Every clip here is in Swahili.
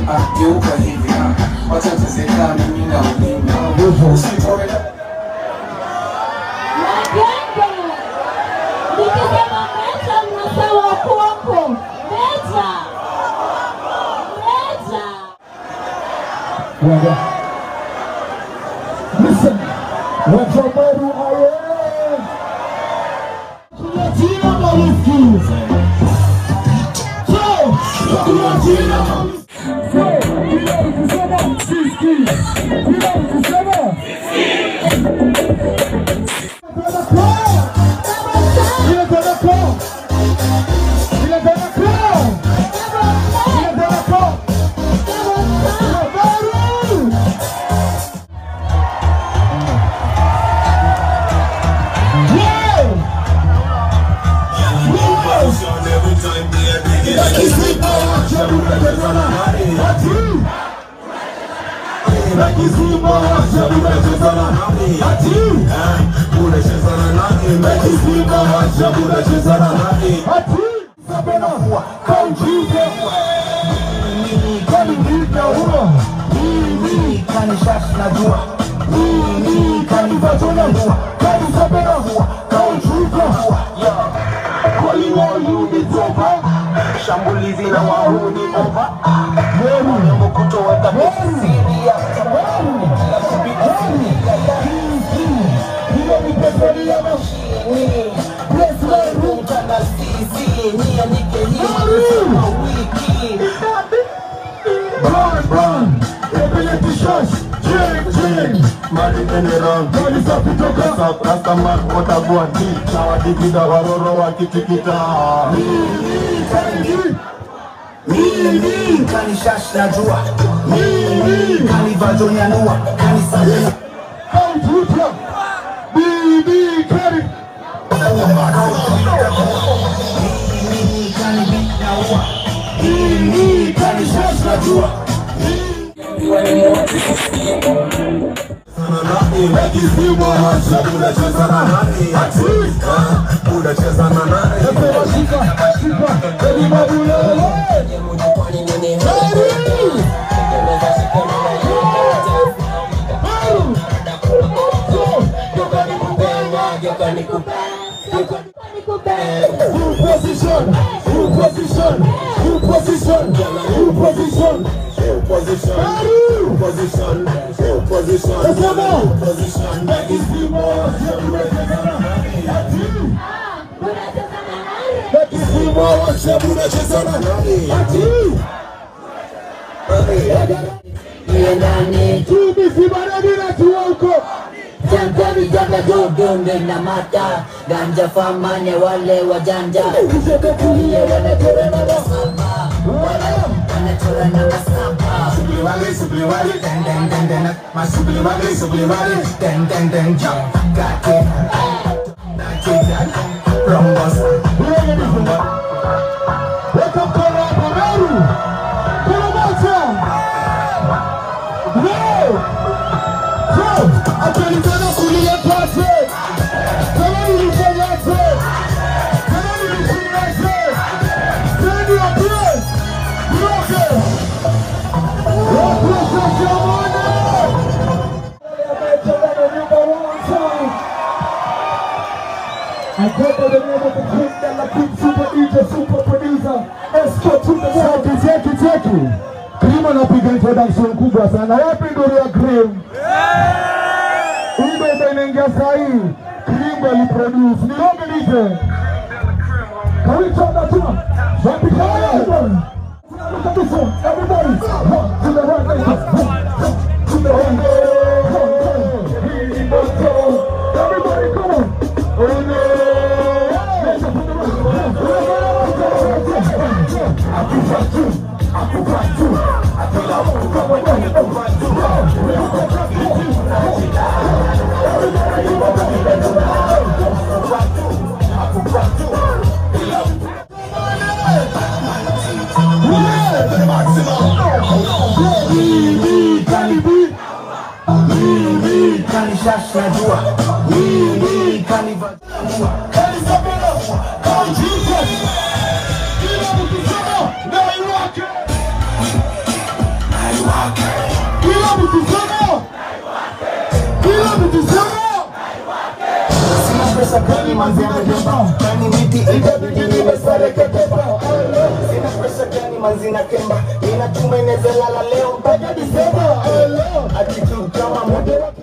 ah, geuka hivi ah, wacha tezeka mimi na ulimi usipoenda Magenge. Nikisema meta mnasema kwako. Meta. Meta. Waga. Listen, Wachamaru aye. Tunatina mawiki. So, tunatina mawiki. So, bila kusema siski. Bila kusema. Bila tena kwa. Bila tena kwa. Bila tena kwa. Wachamaru. shambulizi na wahuni ova mrembo kutoweka kisiria na sisi nianike hii wiki Brown, brown, epeleke shash, ching, ching. mali enera Goli safi toka. rastaman watagua di na wadigida waroro wakitikita Kangi, mimi kanishash na jua mimi kanivajonianua kanisabina Kaututa, Bibi Kari, mimi kanibinaua mimi kanishash na jua unacheza na nani Epewa shika, shika, Eddie Mabulele. Baru. So, Full position, full position, full position, full position. Baru. Nasema, Ekisimo, Ati. Ekisimo, unacheza na nani Ati. Tumi sibarani na tuwa huko. Jangwani janga dodonge na mata ganja famanya wale wajanja kulia wanachora na wasaba wanachora na wasaba Subliwali, subliwali, den den den den, ma subliwali, subliwali, den den den, jump, got it, knock it down, rumbus, rumba, Weka mkono hapo Meru. Kuna moja. Leo. So, atalifanya kulia pase. Kama nilifanyaje? Kama nilifanyaje? Send your praise. Yote. Watu sasa wana. I go by the name of the king and the king super DJ super producer escort to the world. Cheki cheki cheki. Cream anapiga introduction kubwa sana. Wapi nduru ya Cream? Hii ndio ndio inaingia saa hii. Cream aliproduce. Ni ngombe DJ. Can we turn that on? Wapi kaya? Look at this one. Everybody. One to the right. One to the right. He must go. Everybody come on. Oh no. Mimi kanibi. mimi kanishasha jua, mimi kanivajua, Kanisabela. Kaujike. Kila mtu sema na iwake. Kila mtu sema. Sina pesa kali manzi amebeba Kani miti itabidi nimesareketepa Sina pesa kali manzi na kemba Nina chuma inaweza lala leo mpaka Disemba Attitude kama mode wa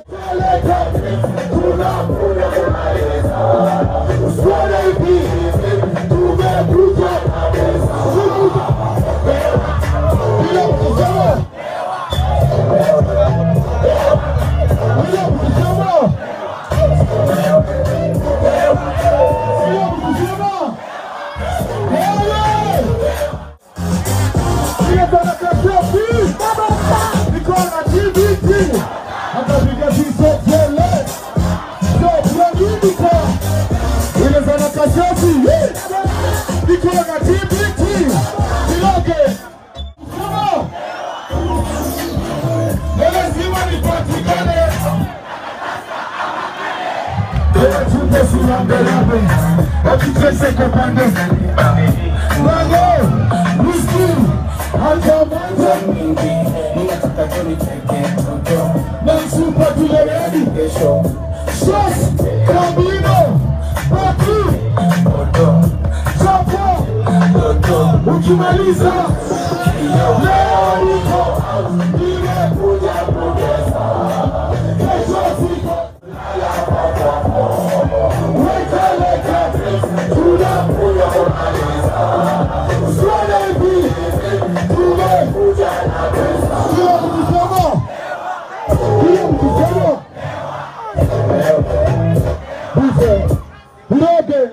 Niko na TBT. Niloge. Come lazima nipatikane. Tena tupe siangalabe, wakitese kwa pande. Mango, whisky, hata mwanzo. Ninataka tu niteke mtoto Na msupa tule ready. Kesho Shots, Gambino, Batu, Moto Chapo. Moto Ukimaliza leo niko nimekuja kugeza, kesho siko weka leka, tunakuja kumaliza swala hivi, tumekuja na pesa. Kila mkisema, kila mkisema, Buse, Roge,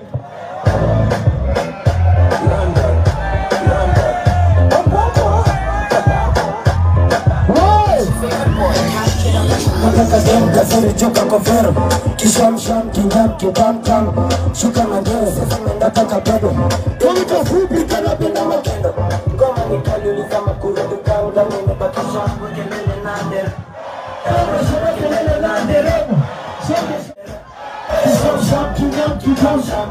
Hey! Nataka dem kazuri joka kovero Kishamsham kinyam kitamtam Shuka na ngeo sasa nataka pedo Tulika fupi kanapenda makendo Ngoma ni kali uliza makuru dukanga Nimebakisha kelele na ndero Kelele na ndero Kishamsham kinyam kitam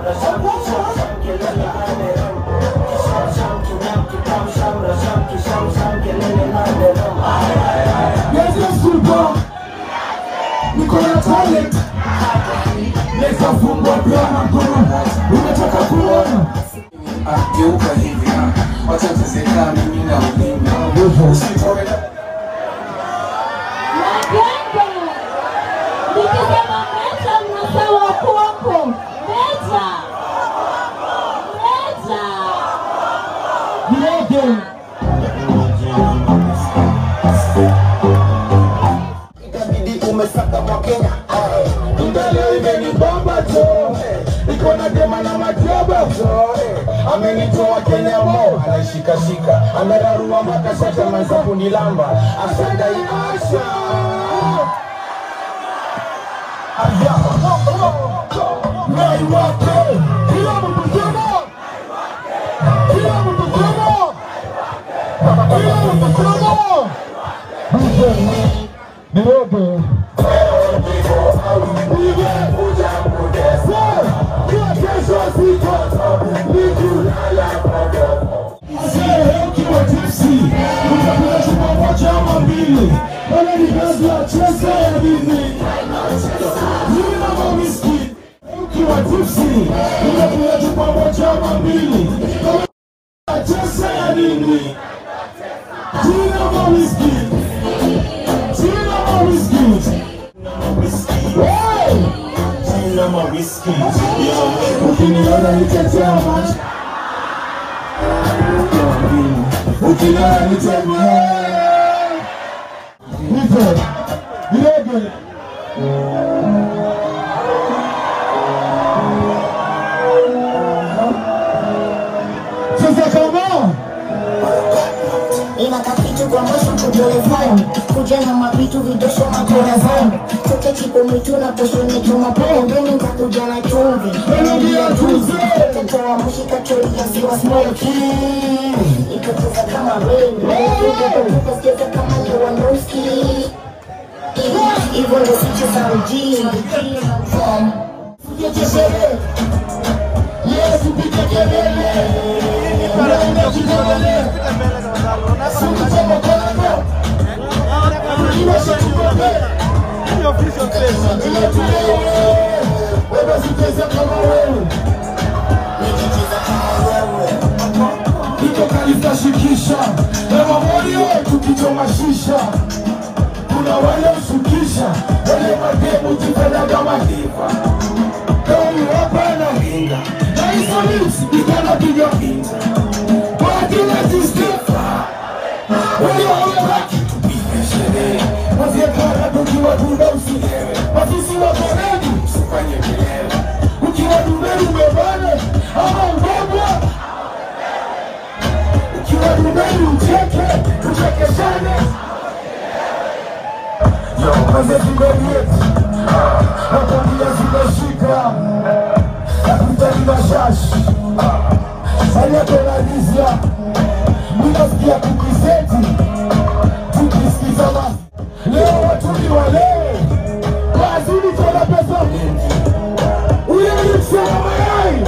Yesu super Niko na talent Neza fungwa pia na mkono Unataka kuona Ah, geuka hivi ah. Wacha tuzeka mimi na ulimi Usitoe Magenge. Nikisema meta mnasawa kwako. Meta. Meta. Niege Itabidi umesaka mwa Kenya Mbele imenibamba tu Iko na dema na majaba amenitoa Kenya mo anaishikashika amerarua makashata manza kunilamba asadai asha Aya Nai wake Kila mtu sema Kila mtu sema Kila mtu sema Buse Niege Nimekuja kudesa Kwa kesho siko Nikulala Mzee ukiwa tipsi Utakuja chuma moja ama mbili Wala ni kazi ya chesa ya nini Nina mawiski Ukiwa tipsi Utakuja chuma moja ama mbili Wala ni chesa ya nini Nina mawiski Nina mawiski Hey! Sina mawiski Ukiniona nitetea macho Ukiniona nitemee Nite Nilege Sasa kama Ina kakitu kwa mwisho tujulikane kuja na mavitu vidosho makora zangu toke chipo mwitu na poshoni chuma pombe nikakuja na chumvi Ninagia tuze mtoto wa mushi kachori ya siwa smoky ikacheza kama rain ikacheza cheza kama Lewandowski hivyo ndo sicheza mjini Tucheshere Yesu piga kelele Unaenda kikelele Siku cha makoleko Iwa shetu kope shisha na mamoyo tukichoma shisha kuna wale ushukisha wale mademu jifanya kama diva kama hapa na hinga na hizo lips ikanapiga hinga kwa kila sistifa wale wamebaki tupige sherehe wasiekana tukiwa tunda usilewe mafisi wa koreni usifanye kelele ukiwa dubeni umebane ama ubebwa ukiwa dubeni ucheke tuchekeshane Yo, maze zimelieti nakwambia zimeshika nakutani na shashi aliyatonalizia minasikia kukiseti tukisikiza ma leo watu ni walewe wazidi tona pesa mingi ule msema mayai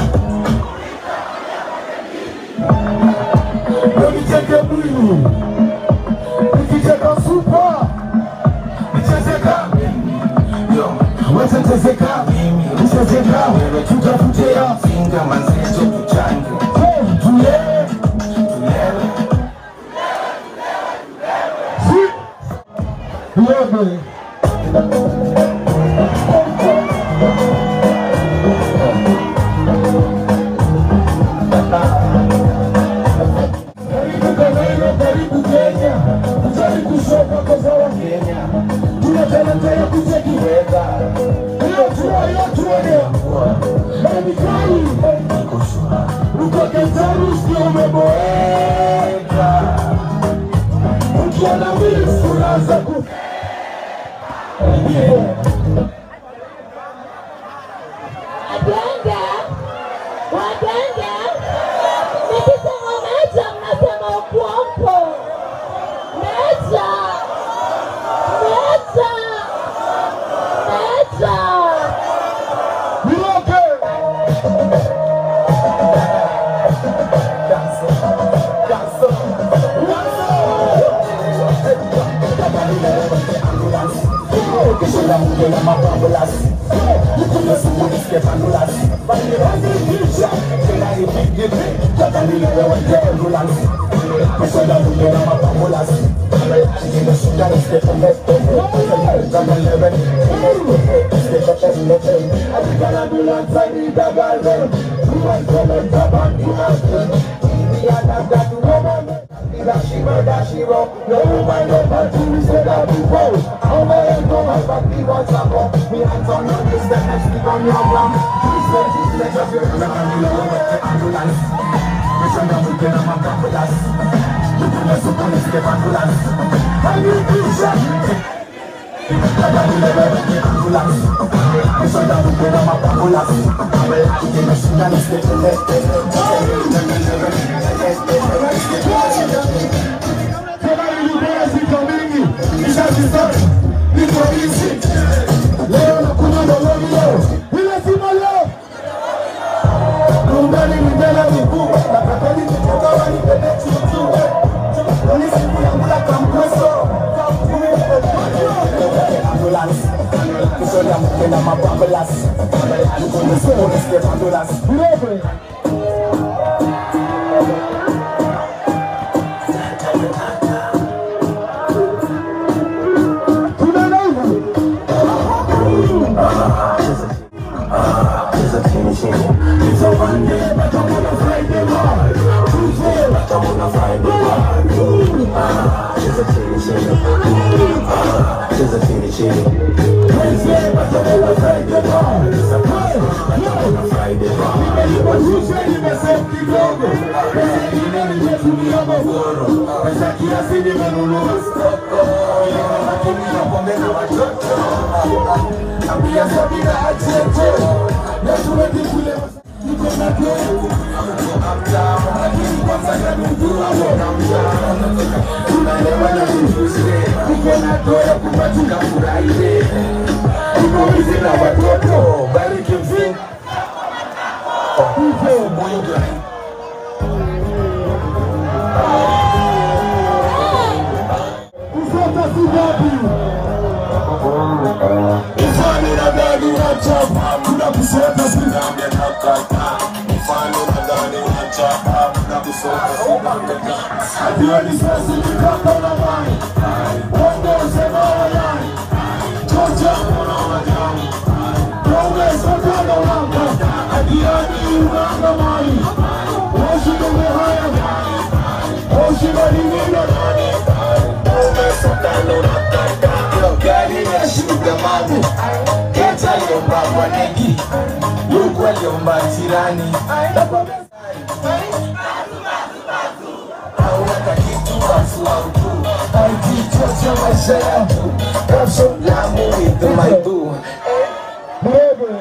Nicheke mwili nikicheka supa nichezeka yo wetetezeka nichezeka tutafutea finga manzeto tuchange tulewe tulewe Tulewe. Karibu Kanairo, karibu Kenya, kujali kushoka koza wa Kenya, tuna talanta ya kutekiweka hiyo tua hiyo tua ni Mikali uko Kentaru sio umeboeka, ukiona mili unaanza ku Waganga, waganga, nikisema mecha mnasema ukwampo. Mecha, mecha, mecha. Niroke. Tena nilikuwa siku mingi, nishazisema, niko hizi. Leo nakunywa doloni leo, ile sima leo. Kumbani ni mbele miguu, na pembeni nitoka wani pende chuchu. Ni siku ya mula kamkweso, kamkumi Vilevile, tunaenda hivi. Nimejishusha nimesave kidogo, pesa ingine nimetumia magoro, pesa kiasi nimenunua stoko, lakini napongeza watoto ambia Sabina acheche na tuweke kule niko na demu lakini kwanza nanujua tunalewa na kujuzi niko na doya kupatika furahie niko hizi na watoto bariki mzee hivyo kusota si wapi Mfano na gani unachapa, kuna kusota si nami nakata. Mfano na gani unachapa, kuna kusoma kidogo Hiyo ni sasa ni kama na mali. Uongoze mawayani. Chocha mwana wa jani. Progress wakala wanga. Adiani unanga mali. Oshi ndugu haya. Oshi bali nina nani. Progress wakala unanga. Yo, gari ya shuga mami Keta aliomba kwa negi Yuku aliomba jirani Hauna kitu basi wangu Aikichocha maisha yangu Kapso lamu with my boo Mbebe.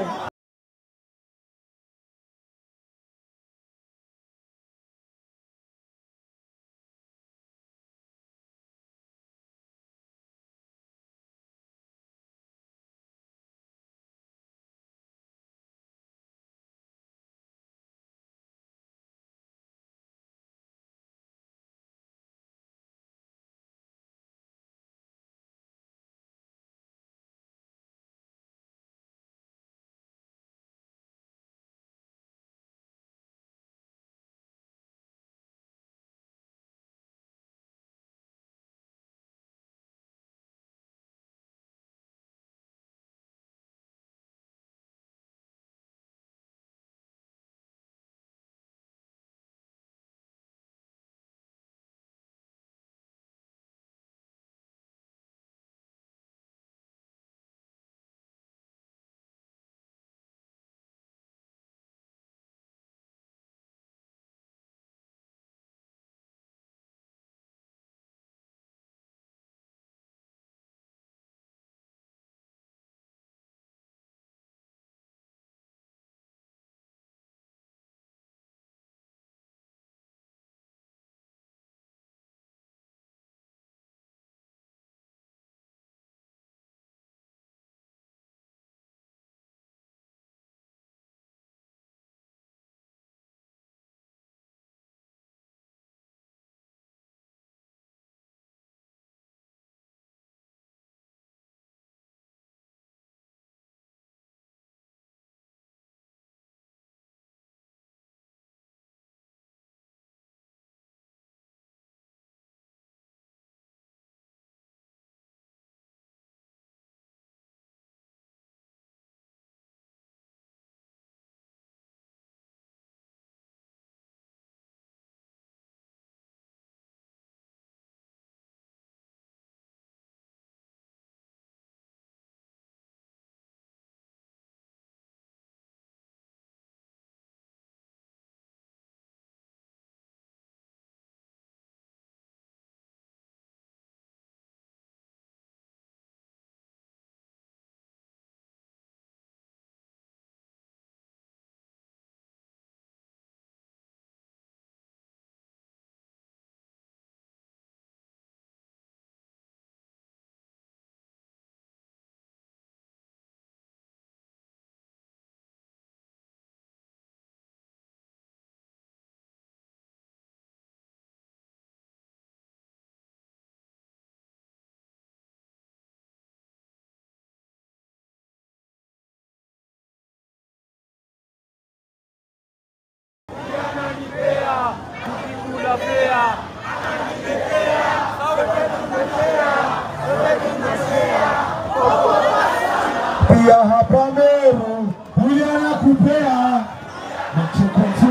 Pia hapa Meru huyu anakupea mchukuchu.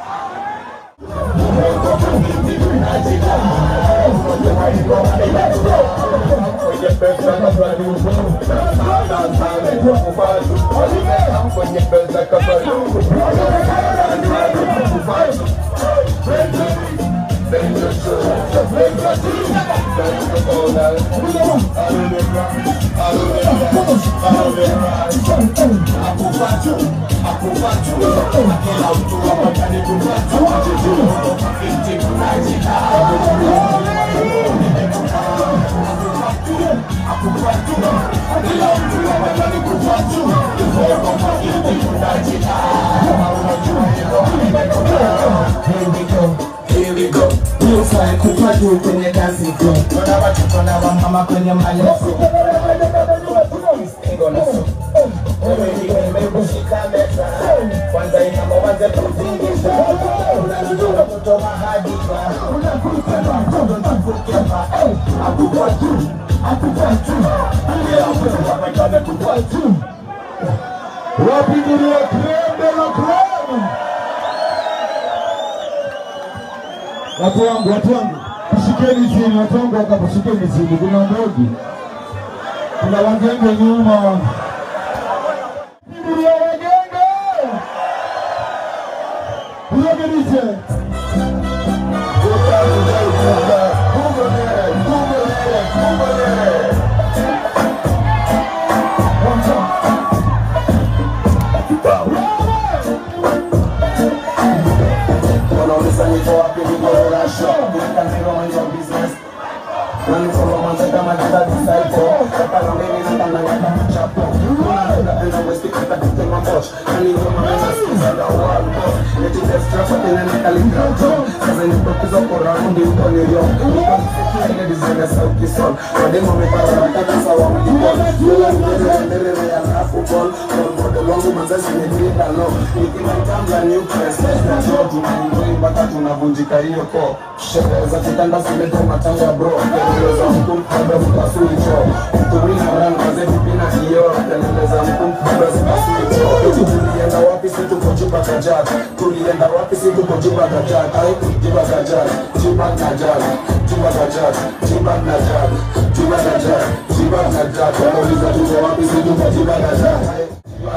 Here we go. Pulsa kupa juu kwenye dance floor. Tuna watoto na wamama kwenye maleso. Stingo na so. Wewe ndiwe nimekushika meza. Kwanza inama waze kuzingisha. Unajua mtoto mahali akupa tu, akupa tu, ile akupa amekupa tu. Wapi ndio creme de la creme? Watu wangu, watu wangu, tushikeni chini, watu wangu wakapushikeni chini, kuna ndogi, kuna wagenge nyuma. Ndio wagenge, unagenishe Wanauliza niko wapi niko rasho Kuweka zero mind your business Na niko romanza kama jita disciple Kata na mimi na kanda nyaka chapo Kuna muda enda westi kata kutema mosh Na ni ngoma mena sikiza na world boss Neti extra kwa tena na kaligrato Sasa niko kuzo kwa raundi uko New York Niko nisiki ile design ya sauti sol Wademo mepara na kata sawa mlipon Yula mbele mbele ya lafu ball Role model wangu mazazi nyekida no Nikimaitambla nucleus Na joe tunaenjoy mpaka tunavunjika hiyo ko Sherehe za kitanda zileta matanga bro Kelele za mkumkabla zipasui choo Mtumina ran kaze vipina hiyo Kelele za mkumkabla zipasui choo Eti tulienda wapi si tuko juba kajak Tulienda wapi si tuko juba kajak Ai juba kajak Juba kajak Juba kajak Juba kajak Juba kajak Juba kajak Wanauliza tuko wapi si tuko juba kajak Ai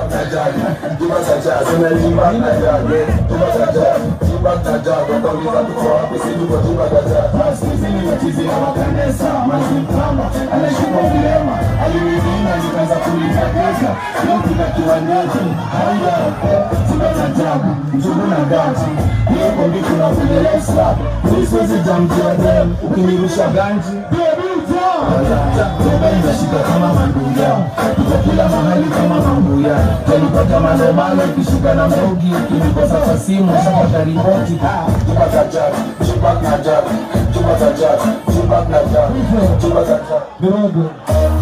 ukinirusha ganji inashika kama manduya iko kila mahali kama mambuya talipata manomano ikishika na mbogi ukinikosa kwa simu shapata ripoti jubakajak jubakajak jubakajak jubakajak jubakajak Drogo.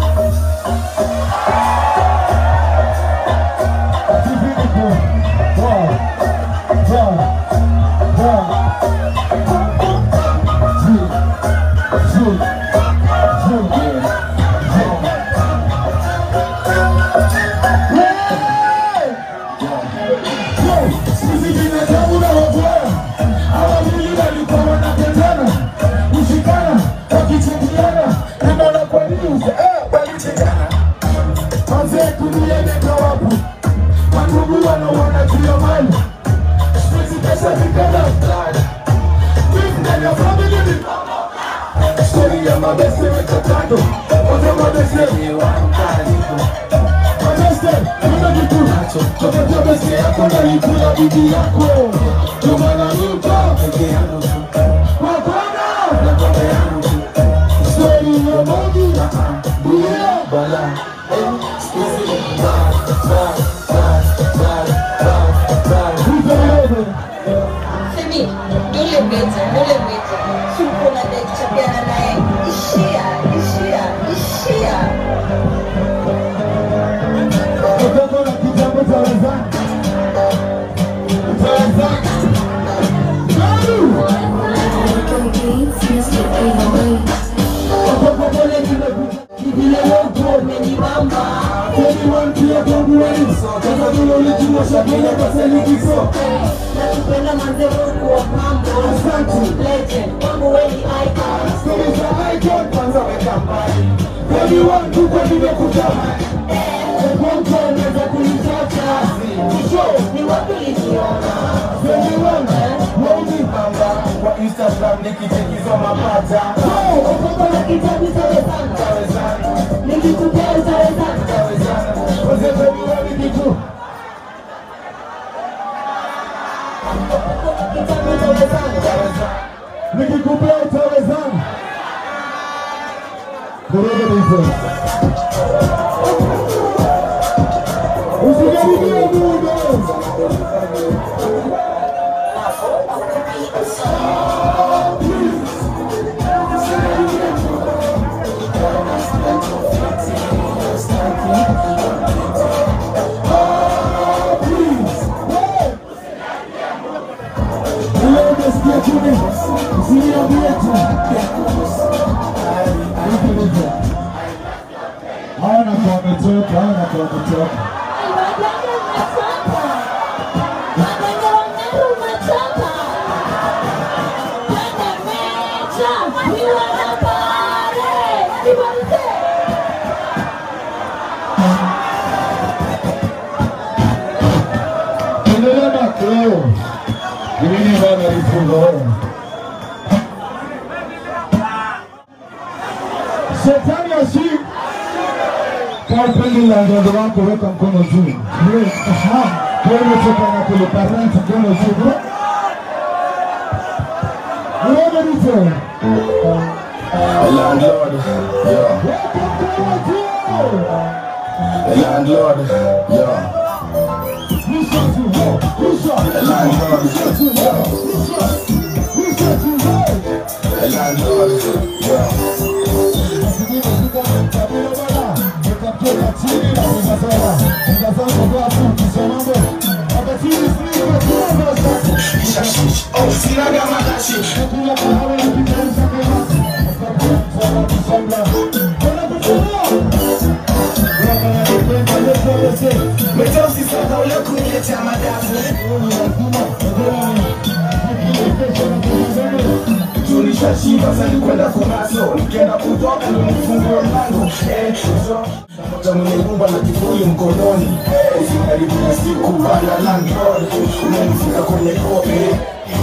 Ativiniko. Wow. Wow. Wow. Zoo. Zoo. Zoo. Sisi binadamu na wabaya hawawili walikuwa wanapendana, kushikana, wakichukuliana, naona kwa news eh, walichekana. Wazee tuliende kawapu, mandugu wanaona juu ya mali, siwezi pesa nikana mtaani, Beef ndani ya family ni Story ya mabese weka kando, wote mabese ni wangaliko Mabese, kuna kitu nacho, chochote bese yako na ikula bibi yako, ndio maana yuko peke yangu tu. Wakona, na baba yangu tu. Story ya Mogi, yeah, bala. Eh, squeeze it, bad, bad, bad, bad, bad, bad. Who's the leader? Femi, yule mlete, yule mlete. Suko na date chapiana naye. Ishia, ishia, ishia. Watoto na kitambo cha wenzangu. Cha wenzangu. Nani? Watoto pole kimekuja. Kivile wote wamenibamba. Kweli wantia kwangu wewe. Sasa vile ulijua shakila basi likiso. Nakupenda manze wangu wa mambo. Asante. Legend, wangu we ni icon. Stori za icon kwanza weka mbali. Kweli wangu kwa nimekutamani. Kwanza unaweza kunichacha. Mwisho Ni wapi uliniona? kweli wangu. Wauzi Mamba kwa Instagram nikichekizwa mapata Uko na kitabu utawezana. Tawezana, Nikikupea utawezana. tawezana wazee wewe wewe kitu. Uko na kitabu utawezana. Nikikupea utawezana. Koroga hizo. Usikaribie muda. Leo umesikia chini, usiniambie tu. wa kutoka. Wagenge mmechapa. Wagenge wa Meru mmechapa. Twende mecha. Ni wanapare. Everybody say. Endelea na leo. Givini bana lifungo. Shetani ashi kwa upendo la ndoto wako weka mkono juu. Ndio, aha. Kwa hiyo toka na kule parent mkono juu. Unaona nito? Landlord, yeah. Weka mkono juu. Landlord, yeah. Rusha juu. Rusha. Landlord, yeah. Rusha juu. Landlord, yeah. Oh, sinaga madashi. Metosi sasa ule kuniletea madafu. Tulishashiba sasa kwenda kumaso. Nikienda kutoka ndo nifungue mlango. Eh, so Mmoja mwenye nyumba na kifuli mkononi. Eh, Usikaribu na siku bana landlord. Umemfika kwenye kope.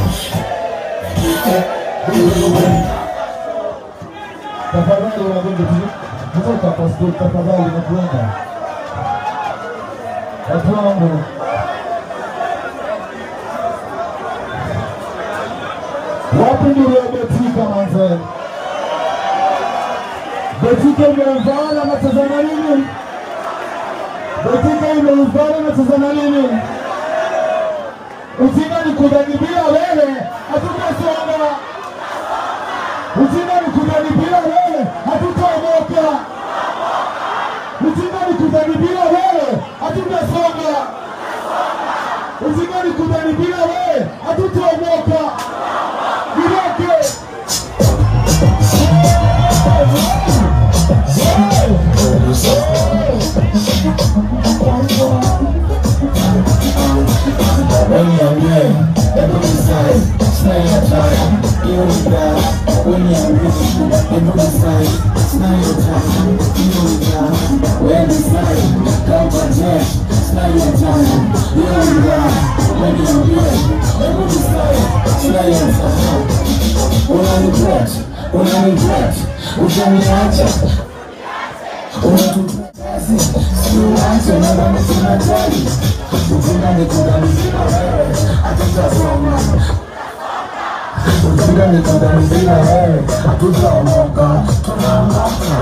Tafadhali wanagonga kutoka pastor, tafadhali nakuomba. Watu wangu, wapi ndio Betika manze? Betika imeuvana natazama nini? Betika imeuvana natazama nini? Ujinga ni kudharibia wewe, hatutasonga. Ujinga ni kudharibia wewe, hatutaomoka. Ujinga ni kudharibia wewe, hatutasonga. Ujinga ni kudharibia wewe, hatutaomoka. Niroke. Unaniacha Ujinga ni kudharibia wewe, hatutaomoka, tunaondoka.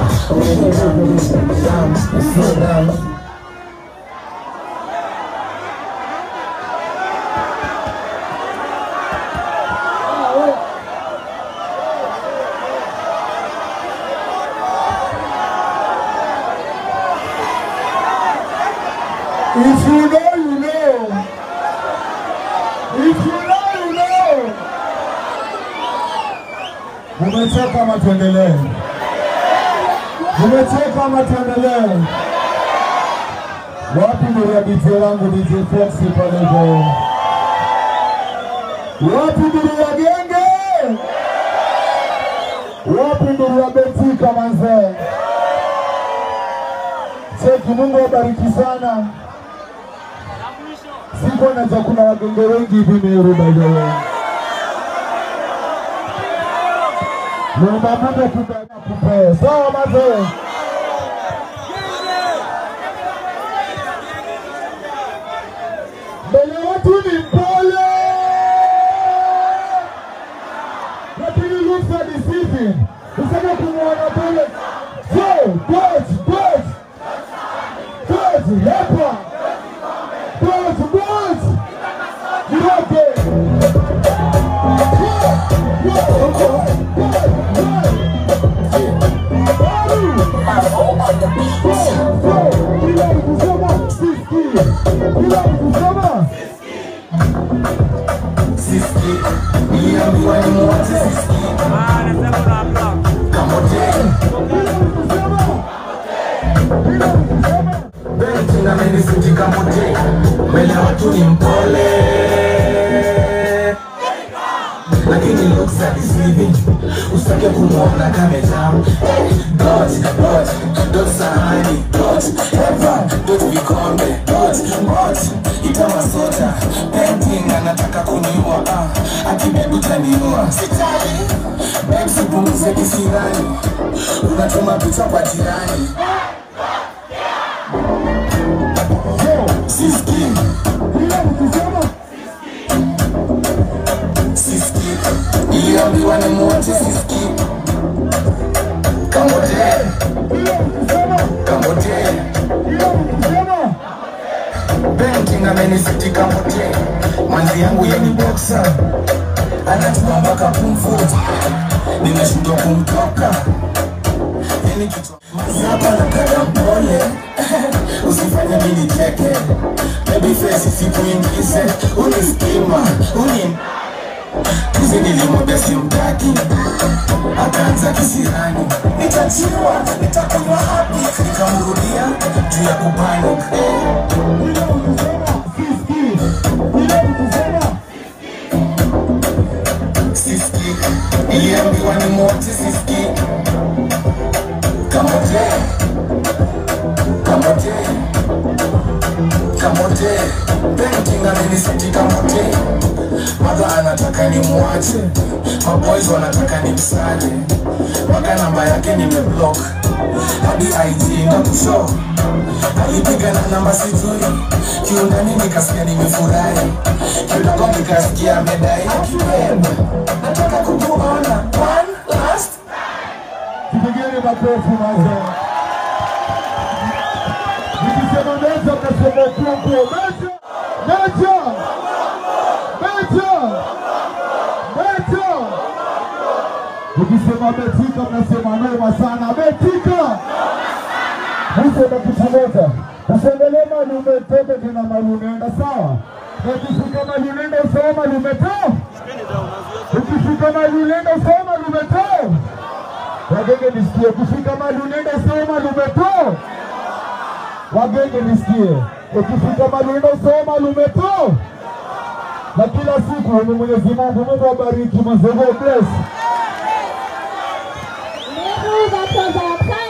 Slow down. If you know, you know. If you know, you know. Umechoka ama tuendelee? Umechoka ama tuendelee? Wapi ndio ya DJ wangu DJ Flexi pale hivyo? Wapi ndio ya genge? Wapi ndio ya Betika manze? Cheki, Mungu awabariki sana. Siko na chakula wagenge wengi hivi Meru by the way. Naomba Mungu kupe. Sawa mazee. Mbele watu ni mpole. Lakini looks are deceiving. Useme kumwona pole. So, boss, boss. Boss, hapa. Boss, boss. Niroke. Niliambiwa nimwache Siski. Kamote. Bench tu ni mpole lakini looks are deceiving usitake kumwona kamejam dot dot dot sahani dot ever dot vikombe dot bot itamasota painting anataka kuniua ah, akibebu taniua sitali babes upunguze kisirani unatuma picha kwa jirani siski siski iliambiwa ni mwote siski kamote kamote banking amenisiti kamote manzi yangu yeni boxa anatuma mpaka pumfu nimeshindwa kumtoka yani kichwa mazapa nataka mpole usifanye mini cheke baby face sikuingize unistima uni Juzi nilimwambia simtaki, akaanza kisirani, nitachiwa, nitakunywa hapi, nikamrudia juu ya kupanic. Siski, iliambiwa ni mote siski, kamote, kamote, kamote, painting amenisiti kamote madha anataka ni mwache maboys wanataka ni msale mpaka namba yake nimeblock hadi ig na kusho alipiga na namba sijui kiundani nikasikia nimefurahi kidogo nikasikia amedai akipenda nataka kukuona one last Tupigeni makofi mazee. Nikisema mecha mnasema kungu. Mecha! Mecha! Mecha! Mecha! Nikisema betika mnasema noma sana. Betika! Nisema kitu moja. Usiendelee mali umetoka tena mali unaenda sawa. Na ukifika mali unaenda usema mali umetoa. Ukifika mali unaenda usema mali umetoa. Wagenge nisikie, ukifika mahali unaenda soma mahali umetoa. Wagenge nisikie, ukifika mahali unaenda soma mahali umetoa. Na kila siku ni Mwenyezi Mungu, Mungu abariki mazee, God bless. Never that was our